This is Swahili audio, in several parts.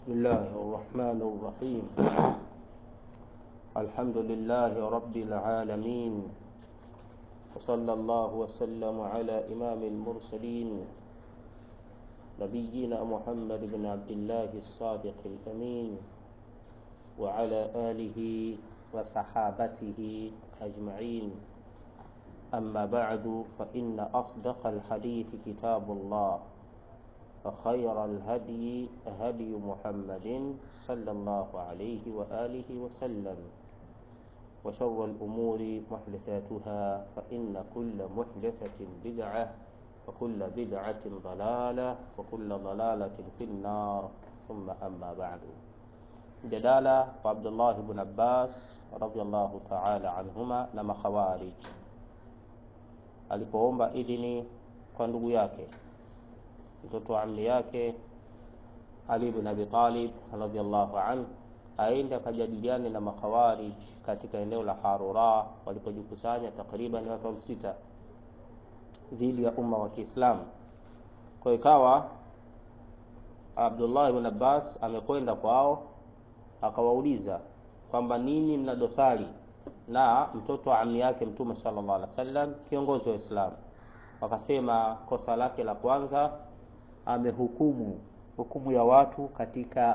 بسم الله الرحمن الرحيم الحمد لله رب العالمين وصلى الله وسلم على إمام المرسلين نبينا محمد بن عبد الله الصادق الأمين وعلى آله وصحابته أجمعين أما بعد فإن أصدق الحديث كتاب الله وخير الهدي هدي محمد صلى الله عليه وآله وسلم وشر الأمور محدثاتها فإن كل محدثة بدعة وكل بدعة ضلالة وكل ضلالة في النار ثم أما بعد جدالة وعبد الله بن عباس رضي الله تعالى عنهما لما خوارج alipoomba idhini kwa ndugu yake mtoto wa ammi yake Ali ibn Abi Talib radhiallahu anhu aende akajadiliane na makhawarij katika eneo la Harura walipojikusanya takriban watu sita dhidi ya umma wa Kiislamu. Kwa ikawa Abdullah ibn Abbas amekwenda kwao akawauliza kwamba nini mna dosari na mtoto wa ammi yake Mtume sallallahu alaihi wasallam, kiongozi wa Uislamu. Wakasema kosa lake la kwanza amehukumu hukumu ya watu katika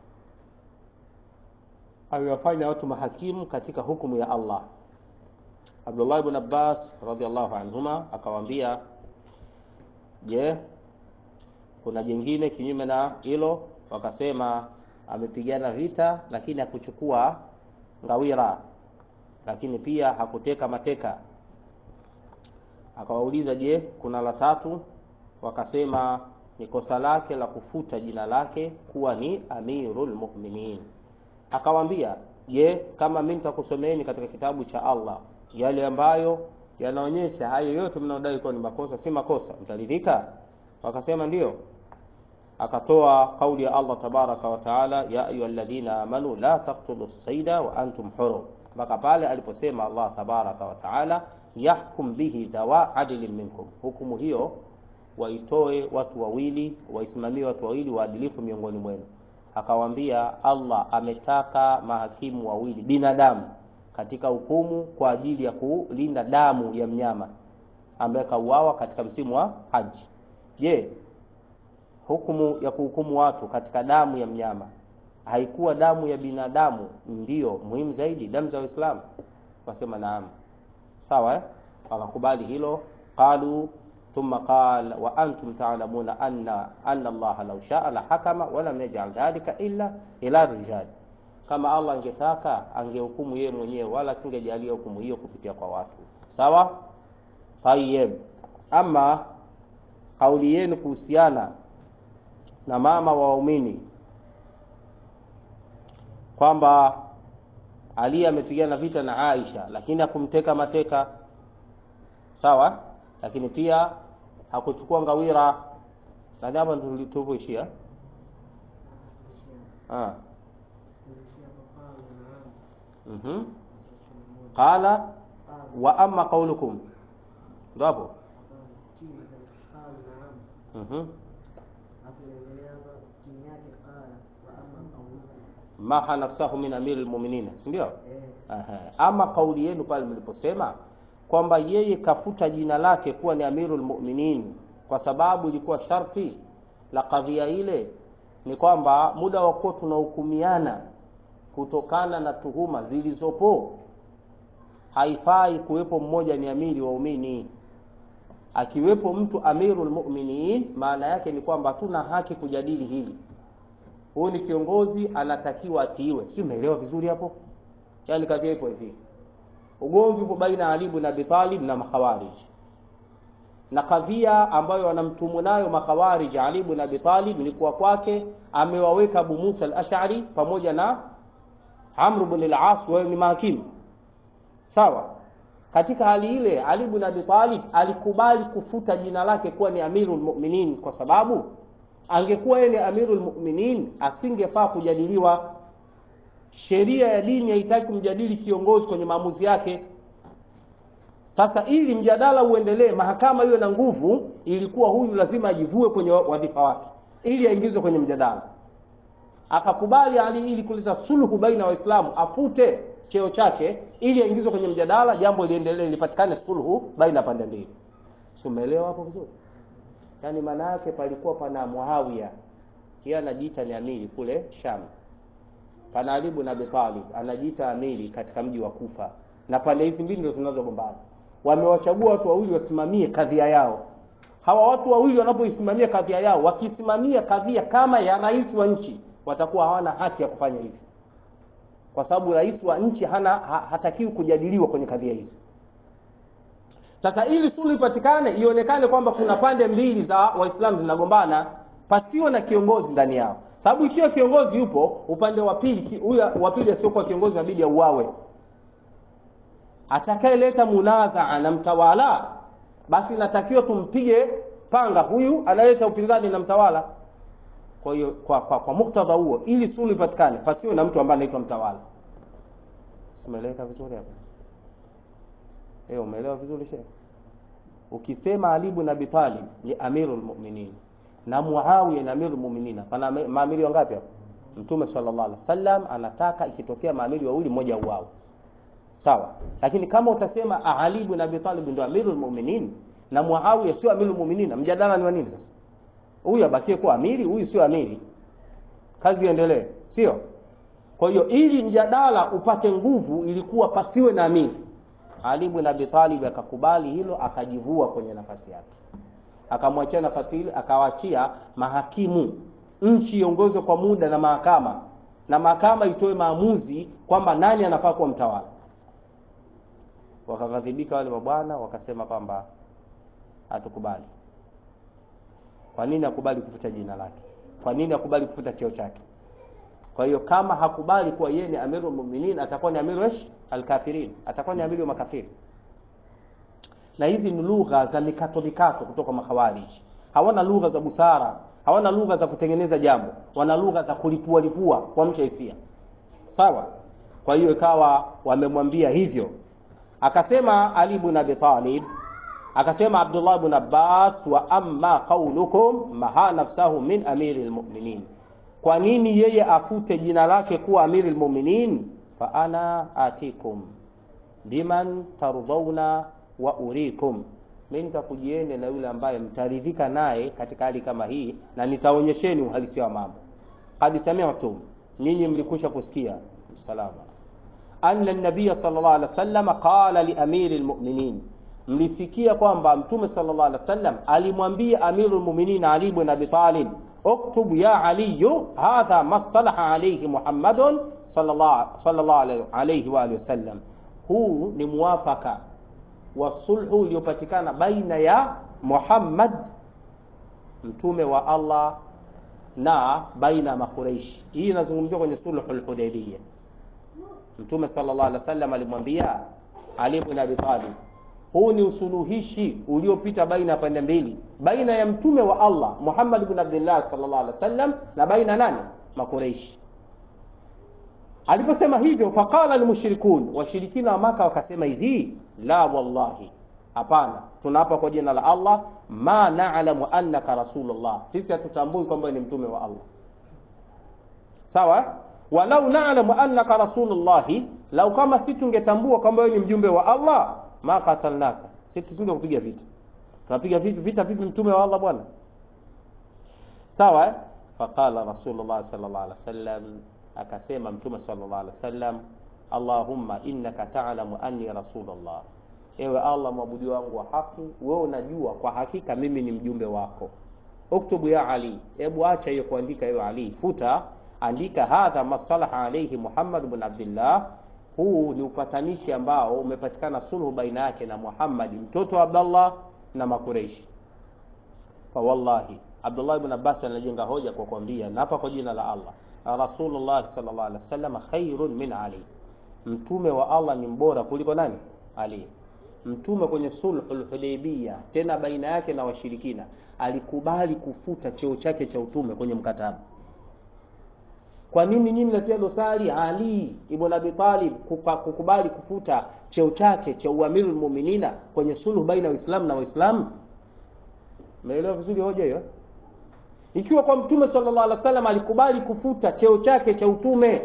amewafanya watu mahakimu katika hukumu ya Allah. Abdullah ibn Abbas radhiallahu anhuma akawaambia, je, kuna jingine kinyume na hilo? Wakasema amepigana vita, lakini hakuchukua ngawira, lakini pia hakuteka mateka. Akawauliza, je, kuna la tatu? Wakasema ni kosa lake la kufuta jina lake kuwa ni Amirul Mu'minin. Akawambia, je, kama mimi nitakusomeeni katika kitabu cha Allah yale ambayo yanaonyesha hayo yote mnaodai kuwa ni makosa si makosa, mtaridhika? Wakasema ndiyo. Akatoa kauli ya Allah tabaraka wa taala, ya ayyuhalladhina amanu la taqtulu sayda wa antum hurum, mpaka pale aliposema Allah tabaraka wa taala, yahkum bihi dhawa adlin minkum, hukumu hiyo waitoe watu wawili, waisimamie watu wawili waadilifu miongoni mwenu. Akawaambia Allah ametaka mahakimu wawili binadamu katika hukumu kwa ajili ya kulinda damu ya mnyama ambaye kauawa katika msimu wa haji. Je, hukumu ya kuhukumu watu katika damu ya mnyama haikuwa damu ya binadamu ndiyo muhimu zaidi, damu za Waislamu? Wasema naam, sawa eh? Wakakubali hilo, qalu thumma qala wa antum ta'lamuna anna anna Allah law sha'a la hakama wa lam yaj'al dhalika illa ila rijal, kama Allah angetaka angehukumu yeye mwenyewe wala singejalia hukumu hiyo kupitia kwa watu. Sawa? Tayyib. Ama kauli yenu kuhusiana na mama wa waumini kwamba Ali amepigana vita na Aisha lakini hakumteka mateka, sawa lakini pia hakuchukua ngawira. Nadhani hapa tulipoishia ah, mhm, qala wa amma qaulukum, ndo hapo mhm, maha nafsahu min amiri lmuminin, si ndio? Ama kauli yenu pale mliposema kwamba yeye kafuta jina lake kuwa ni Amirul Mu'minin kwa sababu ilikuwa sharti la kadhia ile ni kwamba muda wa kuwa tunahukumiana kutokana na tuhuma zilizopo, haifai kuwepo mmoja ni amiri waumini. Akiwepo mtu Amirul Mu'minin, maana yake ni kwamba hatuna haki kujadili hili. Huyu ni kiongozi, anatakiwa atiiwe. Si umeelewa vizuri hapo? Yaani kadhia ipo hivi ugomvi upo baina ya Ali ibn Abi Talib na makhawarij, na kadhia ambayo wanamtumu nayo makhawarij Ali ibn Abi Talib ni kuwa kwake amewaweka Abu Musa al-Ash'ari pamoja na Amr ibn al-As wao ni mahakimu sawa. Katika hali ile Ali ibn Abi Talib alikubali kufuta jina lake kuwa ni Amirul Mu'minin kwa sababu angekuwa yeye ni Amirul Mu'minin asingefaa kujadiliwa sheria ya dini haitaki kumjadili kiongozi kwenye maamuzi yake. Sasa ili mjadala uendelee, mahakama iwe na nguvu, ilikuwa huyu lazima ajivue kwenye wadhifa wake ili aingizwe kwenye mjadala. akakubali Ali ili kuleta sulhu baina ya Waislamu, afute cheo chake ili aingizwe kwenye mjadala, jambo liendelee, lipatikane sulhu baina pande mbili. Si umeelewa hapo vizuri? Yaani maana yake palikuwa pana Muawiya, yeye anajiita ni amiri kule Sham, pana Ali ibn Abi Talib anajiita amiri katika mji wa Kufa, na pande hizi mbili ndio zinazogombana. Wamewachagua watu wawili wasimamie kadhia yao. Hawa watu wawili wanapoisimamia kadhia yao, wakisimamia kadhia kama ya rais wa nchi, watakuwa hawana haki ya kufanya hivyo, kwa sababu rais wa nchi hana ha, hatakiwi kujadiliwa kwenye kadhia hizi. Sasa ili suluhu ipatikane, ionekane kwamba kuna pande mbili za Waislamu zinagombana, pasiwe na kiongozi ndani yao, sababu ikiwa kiongozi yupo upande wa pili, huyu wa pili asiokuwa kiongozi inabidi auawe. Atakayeleta munazaa na mtawala, basi inatakiwa tumpige panga huyu analeta upinzani na mtawala. Kwa hiyo kwa, kwa, kwa muktadha huo, ili suluhu ipatikane, pasiwe na mtu ambaye anaitwa mtawala. Umeeleweka vizuri hapo? Eh, umeelewa vizuri shehe? Ukisema Ali ibn Abi Talib ni amirul mu'minin na Muawiya ni amirul mu'minin, pana maamiri wangapi hapo? Mtume sallallahu alaihi wasallam anataka ikitokea maamiri wawili mmoja uao. Sawa. Lakini kama utasema Ali ibn Abi Talib ndio amirul mu'minin na Muawiya sio amirul mu'minin, mjadala ni wa nini sasa? Huyu abakie kuwa amiri, huyu sio amiri. Kazi iendelee, sio? Kwa hiyo ili mjadala upate nguvu ilikuwa pasiwe na amiri. Ali ibn Abi Talib akakubali hilo, akajivua kwenye nafasi yake, akamwachia nafasi ile, akawaachia mahakimu, nchi iongozwe kwa muda na mahakama, na mahakama itoe maamuzi kwamba nani anafaa kuwa mtawala. Wakaghadhibika wale mabwana, wakasema kwamba hatukubali. Kwa nini akubali kufuta jina lake? Kwa nini akubali kufuta cheo chake? Kwa hiyo kama hakubali kuwa yeye ni amirul mu'minin, atakuwa ni amiru alkafirin, atakuwa ni amiru wa makafiri. Na hizi ni lugha za mikato mikato kutoka makhawariji. Hawana lugha za busara, hawana lugha za kutengeneza jambo, wana lugha za kulipua lipua kwa mcha hisia. Sawa? Kwa hiyo ikawa wamemwambia hivyo, akasema Ali ibn Abi Talib, akasema Abdullah ibn Abbas, wa amma qaulukum maha nafsahu min amiril mu'minin kwa nini yeye afute jina lake kuwa amirul mu'minin? fa ana atikum biman tardhauna wa urikum, mimi nitakujieni na yule ambaye mtaridhika naye katika hali kama hii, na nitaonyesheni uhalisia wa mambo. Qad sami'tum, nyinyi mlikwisha kusikia salama, anna an-nabiy sallallahu alaihi wasallam qala li amiril mu'minin, mlisikia kwamba mtume sallallahu alaihi wasallam alimwambia amirul mu'minin Ali ibn Abi Talib اكتب يا علي هذا ما اصطلح عليه محمد صلى الله صلى الله عليه واله وسلم huu ni muwafaka wa sulhu iliyopatikana baina ya Muhammad mtume wa Allah na baina ya Makuraishi. Hii inazungumziwa kwenye sulhul Hudaybiyah. Mtume sallallahu alaihi wasallam alimwambia Ali ibn Abi Talib, huu ni usuluhishi uliopita baina ya pande mbili, baina ya mtume wa Allah Muhammad ibn Abdullah sallallahu alaihi wasallam na baina nani? Makureishi. Aliposema hivyo, faqala almushrikun, washirikina wa Maka wakasema hivi, la wallahi, hapana, tunaapa kwa jina la Allah, ma na'lamu annaka rasulullah, sisi hatutambui kwamba ni mtume wa Allah. Sawa, walau na'lamu annaka rasulullahi, lau kama si tungetambua kwamba wewe ni mjumbe wa Allah ma qatalnaka, si tusinge kupiga vita. Tunapiga vita vita vipi mtume wa Allah bwana? Sawa? Faqala Rasulullah sallallahu alaihi wasallam, akasema mtume sallallahu alaihi wasallam, Allahumma innaka ta'lamu anni rasulullah, ewe Allah mwabudu wangu wa haki, wewe unajua kwa hakika mimi ni mjumbe wako. Uktubu ya Ali, hebu acha hiyo kuandika ewe Ali, futa andika hadha masalaha alayhi Muhammad ibn Abdullah huu ni upatanishi ambao umepatikana sulhu baina yake na Muhammad mtoto wa Abdullah na Makureishi. Fa wallahi, Abdullah ibn Abbas anajenga hoja kwa kuambia, na hapa kwa jina la Allah, Rasulullah sallallahu alaihi wasallam khairun min Ali, mtume wa Allah ni mbora kuliko nani? Ali. Mtume kwenye sulhul Hudaybiyah, tena baina yake na washirikina, alikubali kufuta cheo chake cha utume kwenye mkataba. Kwa nini nyinyi mnatia dosari Ali ibn Abi Talib kukubali kufuta cheo chake cha uamirul mu'minina kwenye sulhu baina ya Uislamu na Waislamu? Umeelewa vizuri hoja hiyo? ikiwa kwa mtume sallallahu alaihi wasallam alikubali kufuta cheo chake cha utume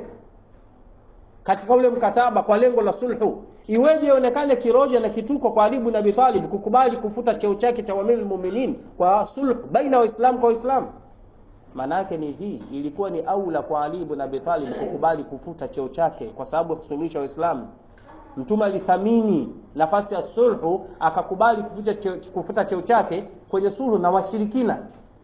katika ule mkataba kwa lengo la sulhu iweje ionekane kiroja na kituko kwa Ali ibn Abi Talib kukubali kufuta cheo chake cha Amirul Mu'minin kwa sulhu baina waislamu kwa waislamu maana yake ni hii ilikuwa ni aula kwa Ali ibn Abi Talib kukubali kufuta cheo chake kwa sababu ya kusuluhisha waislamu mtume alithamini nafasi ya sulhu akakubali kufuta cheo, kufuta cheo chake kwenye sulhu na washirikina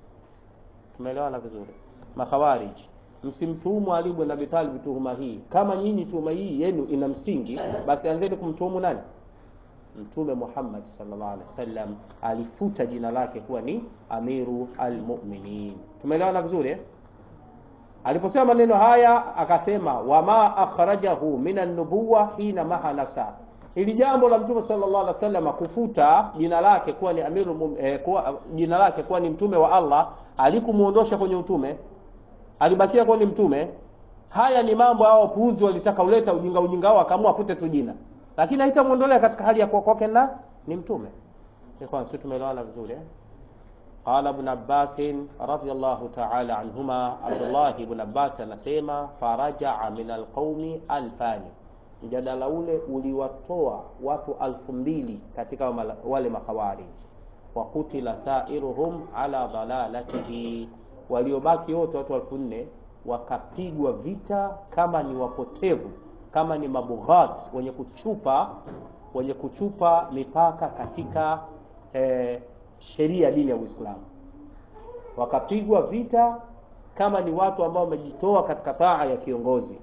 tumeelewana vizuri makhawarij msimtuhumu Ali ibn Abi Talib tuhuma hii kama nyinyi tuhuma hii yenu ina msingi basi anzeni kumtuhumu nani mtume Muhammad sallallahu alaihi wasallam alifuta jina lake kuwa ni amiru almu'minin tumeelewana vizuri eh? aliposema maneno haya akasema wama akhrajahu minan nubuwa hina maha nafsa ili jambo la mtume sallallahu alaihi wasallam kufuta jina lake kuwa ni amiru eh, kuwa, jina lake kuwa ni mtume wa Allah alikumuondosha kwenye utume alibakia kuwa ni mtume haya ni mambo hao wapuuzi walitaka uleta ujinga ujinga wao akaamua apute tu jina lakini haitamuondolea katika hali ya kuwa kwake na ni mtume kwa sisi tumeelewana vizuri eh قال ابن عباس رضي الله تعالى عنهما عبد الله بن عباس anasema faraja min alqaumi alfani mjadala ule uliwatoa watu alfu mbili katika wale makhawarij wa kutila sairuhum ala dhalalatihi waliobaki wote watu elfu nne wakapigwa vita kama ni wapotevu kama ni mabughat wenye kuchupa wenye kuchupa mipaka katika eh, sheria ya dini ya Uislamu wakapigwa vita kama ni watu ambao wamejitoa katika taa ya kiongozi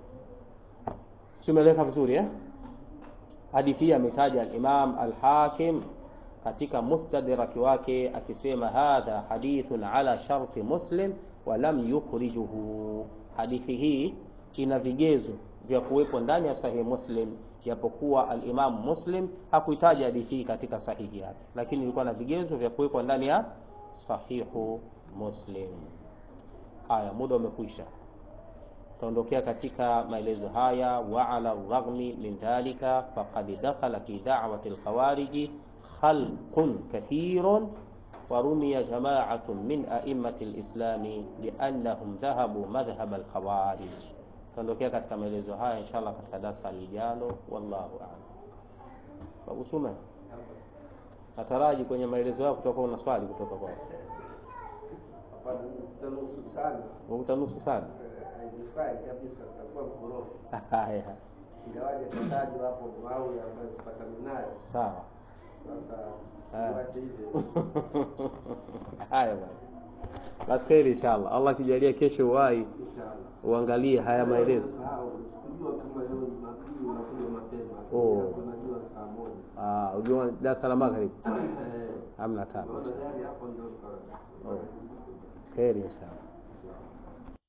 simeleka vizuri eh hadithi hii ametaja al-Imam al-Hakim katika mustadrak wake akisema hadha hadithun ala sharti muslim wa lam yukhrijuhu hadithi hii ina vigezo vya kuwepo ndani ya sahihi muslim japokuwa al-Imam Muslim hakuitaja hadithi hii katika sahihi yake lakini ilikuwa na vigezo vya kuwekwa ndani ya sahihu Muslim haya muda umekwisha tuondokea katika maelezo haya wa ala raghmi min dhalika faqad dakhala fi da'wati al-khawarij khalqun kathirun ورمي جماعة من أئمة الإسلام بأنهم ذهبوا مذهب الخوارج tuondokea katika maelezo haya inshallah katika darasa lijalo wallahu a'lam babu suma nataraji kwenye maelezo yako kutoka una swali kutoka kwako utanusu sana haya ingawaje katajwa hapo Muawiya ambaye sipatani naye sawa sasa Ah. tuache hivyo haya bwana basi kheri inshallah allah akijalia kesho uwai inshallah uangalie haya maelezo Sahau, sikujua kama leo Jumapili unakuja mapema Oh. unajua saa moja ah ujua darasa la magharibi Eh, hamna tabu naona gari hapo ndio nika- kheri inshallah